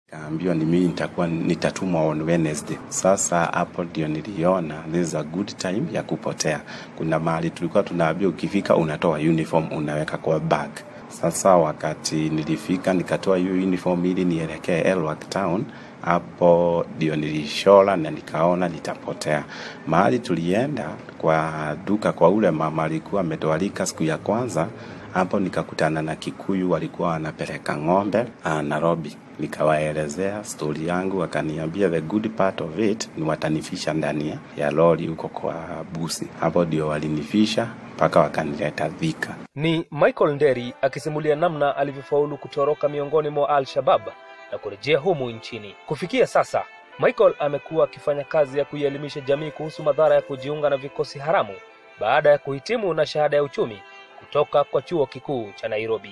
Kaambiwa ni mimi nitakuwa nitatumwa on Wednesday. Sasa hapo ndio niliona this is a good time ya kupotea. Kuna mahali tulikuwa tunaambiwa ukifika unatoa uniform unaweka kwa bag. Sasa wakati nilifika nikatoa hiyo uniform ili nielekee Elwak Town, hapo ndio nilishora na nikaona nitapotea. Mahali tulienda kwa duka kwa ule mama alikuwa ametualika siku ya kwanza, hapo nikakutana na Kikuyu walikuwa wanapeleka ng'ombe ah, Nairobi. Nikawaelezea stori yangu, wakaniambia the good part of it ni watanifisha ndani ya- ya lori huko kwa busi. Hapo ndio walinifisha mpaka wakanileta Thika. Ni Michael Nderi akisimulia namna alivyofaulu kutoroka miongoni mwa Al-Shabab na kurejea humu nchini. Kufikia sasa, Michael amekuwa akifanya kazi ya kuielimisha jamii kuhusu madhara ya kujiunga na vikosi haramu baada ya kuhitimu na shahada ya uchumi kutoka kwa chuo kikuu cha Nairobi.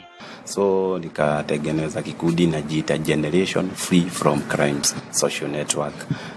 so nikatengeneza kikundi najiita Generation Free from Crimes Social Network,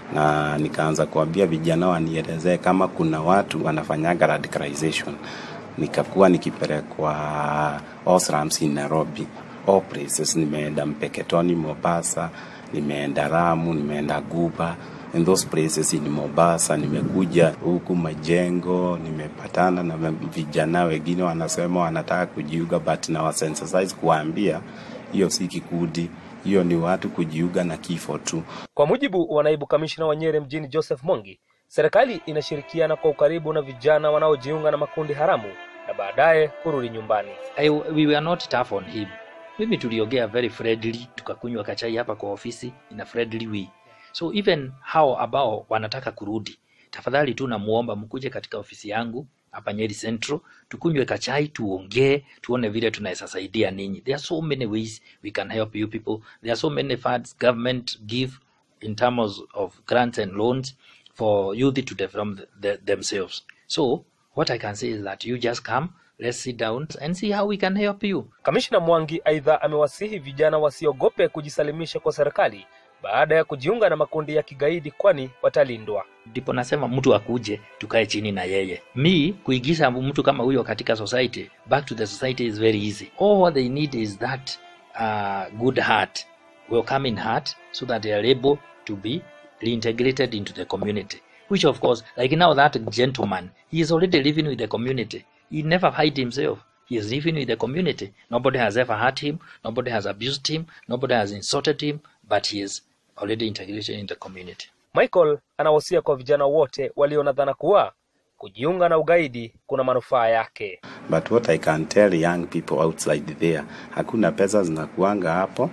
na nikaanza kuambia vijana wanielezee kama kuna watu wanafanyaga radicalization. Nikakuwa nikipelekwa Osrams in Nairobi, all places. Nimeenda Mpeketoni, Mombasa, nimeenda Ramu, nimeenda Guba in those places in Mombasa, nimekuja huku Majengo, nimepatana na vijana wengine wanasema wanataka kujiunga, but na wasensitize kuwaambia hiyo si kikundi, hiyo ni watu kujiunga na kifo tu. Kwa mujibu wa naibu kamishna wa Nyeri mjini Joseph Mwangi, serikali inashirikiana kwa ukaribu na vijana wanaojiunga na makundi haramu na baadaye kurudi nyumbani. I, we were not tough on him. Mimi tuliongea very friendly, tukakunywa kachai hapa kwa ofisi in a friendly way. So even hao ambao wanataka kurudi, tafadhali tu namuomba mkuje katika ofisi yangu hapa Nyeri Central, tukunywe kachai, tuongee, tuone vile tunaweza saidia ninyi. There are so many ways we can help you people. There are so many funds government give in terms of grants and loans for youth to develop the, themselves. So what I can say is that you just come, let's sit down and see how we can help you. Kamishna Mwangi aidha amewasihi vijana wasiogope kujisalimisha kwa serikali baada ya kujiunga na makundi ya kigaidi kwani watalindwa. Ndipo nasema mtu akuje tukae chini na yeye. Mi kuigiza mtu kama huyo katika society, back to the society is very easy. All what they need is that uh, good heart, welcoming heart, so that they are able to be reintegrated into the community. Which of course, like now that gentleman, he is already living with the community. He never hide himself. He is living with the community. Nobody has ever hurt him. Nobody has abused him. Nobody has insulted him. But he is already integrated in the community. Michael anawasia kwa vijana wote walio na dhana kuwa kujiunga na ugaidi kuna manufaa yake. But what I can tell young people outside there, hakuna pesa zinakuanga hapo.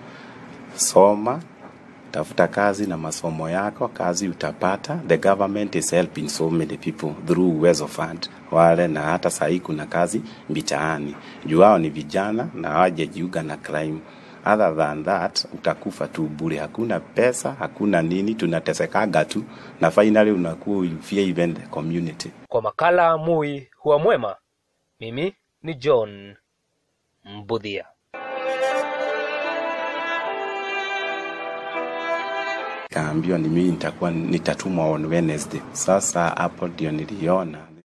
Soma, tafuta kazi na masomo yako, kazi utapata. The government is helping so many people through Uwezo Fund wale, na hata sahii kuna kazi mitaani juu hao ni vijana na hawajajiunga na crime. Other than that utakufa tu bure, hakuna pesa, hakuna nini, tunatesekaga tu na finally unakuwa you fear even the community. Kwa makala Mui huwa mwema, mimi ni John Mbudhia. Kaambiwa ni mimi nitakuwa nitatumwa on Wednesday. Sasa hapo ndio niliona